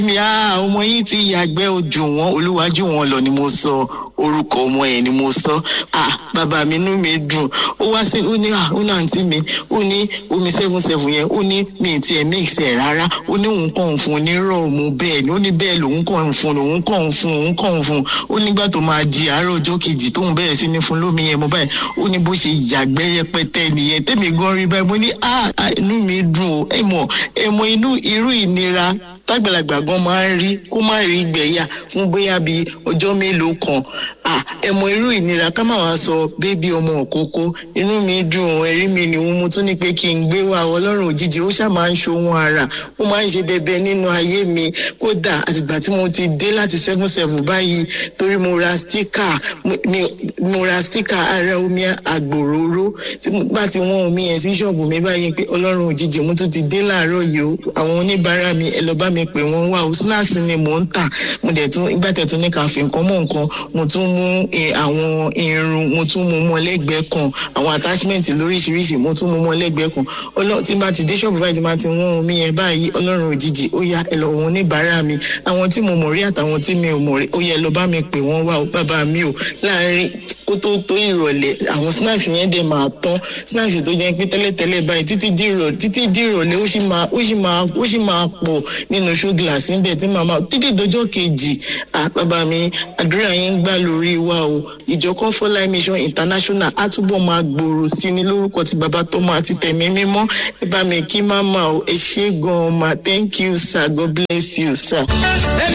mi á ọmọ yìí ti yàgbẹ́ ojú wọn olúwájú wọn lọ ni mo sọ orúkọ ọmọ yẹn ni mo sọ ah bàbá mi inú mi dùn ó wá sí ó ní ah ó náà àǹtí mi ó ní omi seven seven yẹn ó ní mi ì tiẹ̀ mix ẹ̀ rárá ó ní òun kàn ń fún un ní rọ̀ọ̀mù bẹ́ẹ̀ ni ó ní bẹ́ẹ̀ lòun kàn ń fún un òun kàn ń fún un òun kàn ń fún un ó nígbà tó máa di àárọ̀ ọjọ́ kejì tóun bẹ̀rẹ̀ sí ní fún lómi yẹn mo báyìí ó ní bó ṣe yàgbẹ́ rẹpẹtẹ nìyẹn tẹ́mi gan rí báyìí mo ní ah inú mi dùn ó ẹ mọ̀ ẹ mọ̀ inú irú ìnira tágbàlagbà gan máa ń rí kó má rí gbẹ̀yà fún bóyá bíi ọjọ́ mélòó kan ah ẹ mọ̀ irú ìnira ká má wàá sọ bébí ọmọ òkókó inú mi dùn ẹ̀rí mi ni mo tún ní pé kí n gbé wa ọlọ́run òjijì ó ṣáà máa ń ṣohun ara ó máa ń ṣe bẹbẹ nínú ayé mi kódà àtìgbà tí mo ti dé láti seven seven báyìí torí mo ra stíkà mo ra stíkà ara omi àgbòróró tí mo bá ti wọ́n omi yẹn sí ṣọ́ọ̀bù mi báyìí pé ọlọ́run òjijì mo tún ti dé láàárọ̀ yìí o àwọn oníbàárà mi ẹ lọ bá mi pè wọ́n wá o snacks ni mò ń tà mo dẹ̀ tún ìgbà tẹ̀ tún ní ká fi nǹkan mọ́ nǹkan mo tún mú àwọn irun mo tún mú mọ́ lẹ́gbẹ̀ẹ́ kan àwọn attachment lóríṣiríṣi mo tún mú mọ́ lẹ́gbẹ̀ẹ́ kan ọlọ́run tí bá ti dé ṣọ́ọ̀bù báyìí tí bá ti wọ́n omi yẹn báyìí ọlọ́run òjijì ó yá ẹ lọ wọn oníbàárà mi àwọn tí mo mọ̀ rí àtàwọn tí mi ò mọ̀ rí ó yẹ lọ bá mi pè wọ́n wá o bàbá mi ò láàárín kó tó tó ìrọ̀lẹ́ àwọn snacks yẹn dẹ̀ máa tán snacks tó jẹ́ pé tẹ́lẹ̀tẹ́lẹ̀ báyìí títí di ìrọ̀lẹ́ títí di ìrọ̀lẹ́ ó sì máa ó sì máa ó sì máa pọ̀ nínú show glass níbẹ̀ tí màmá títí dọjọ́ kejì à bàbá mi àdúrà yín ń gbà lórí wa o ìjọ Comfort Mission International á túbọ̀ máa gbòòrò sí ní lórúkọ tí bàbá tó máa ti tẹ̀mí mímọ́ ẹ bá mi kí máma o ẹ ṣé gan-an ma thank you sir God bless you sir.